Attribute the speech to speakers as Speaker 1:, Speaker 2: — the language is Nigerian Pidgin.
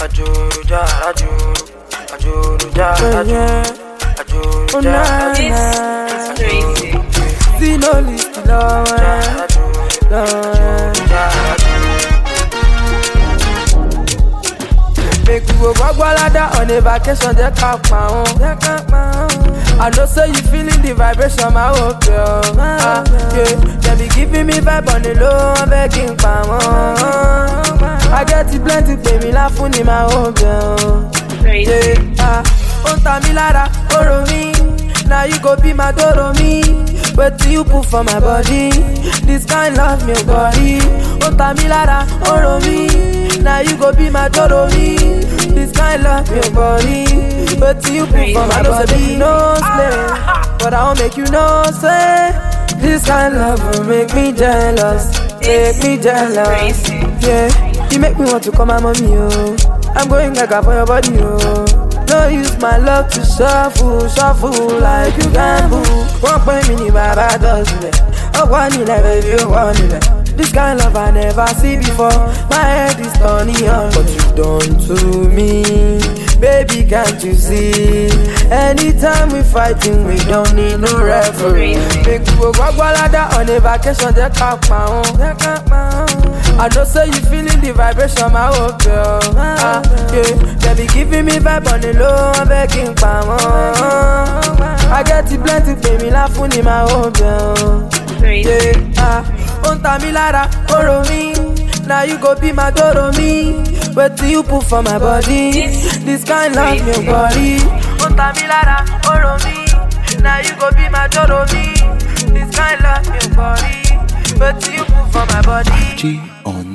Speaker 1: Ajuruja, Ajuru, Ajuruja, Ajuru, Ajuruja,
Speaker 2: This is crazy.
Speaker 3: Zino list lọ́wọ́ lọ́wọ́. Make we go Gwagwalada on a vacation, jẹ́ ká pa wọ́n. I know say you feeling the vibration, my whole girl. Ah, yeah. They be giving me vibe on the low, I'm begging pa wọ́n. I get it plenty, pay me láfún ni my whole girl.
Speaker 2: Crazy.
Speaker 3: Yeah, ah, ó ń ta mí lára, ó rò mí. Now you go be my doro me. Wetin you put for my body? This kind love me body. Ó ń ta mí lára, ó rò mí. Now you go be my doro me. This kind love me body. Wetin you put for my body? No slay, but I wan make you know say. This kind love will make me jealous, make me jealous.
Speaker 2: Crazy.
Speaker 3: Yeah, you make me want to call my mommy, oh. I'm going gaga for your body, oh. No use my love to shuffle, shuffle like you gamble. One point me ni baba does it. Oh, one in baby, oh, one in This kind love I never see before. My head is turning on. What you done to me, baby? Can't you see? Anytime we fighting, we don't need no referee. Make we go Gwagwalada on a vacation, jẹ́ ká pa wọ́n. Jẹ́ ká pa wọ́n. I know say you feeling the vibration, my whole girl. Ah, yeah. They be giving me vibe on the low, I'm begging pa wọ́n. I get it plenty, pay me láfún ni my whole girl.
Speaker 2: Crazy.
Speaker 3: Yeah, ah, ó ń ta mí lára, ó rò mí. Now you go be my doro me. Wetin you put for my body? This kind love me body. Ó ń ta mí lára, ó rò mí. Now you go be my doro me. This kind love me body. Wetin you put for my body?
Speaker 4: G on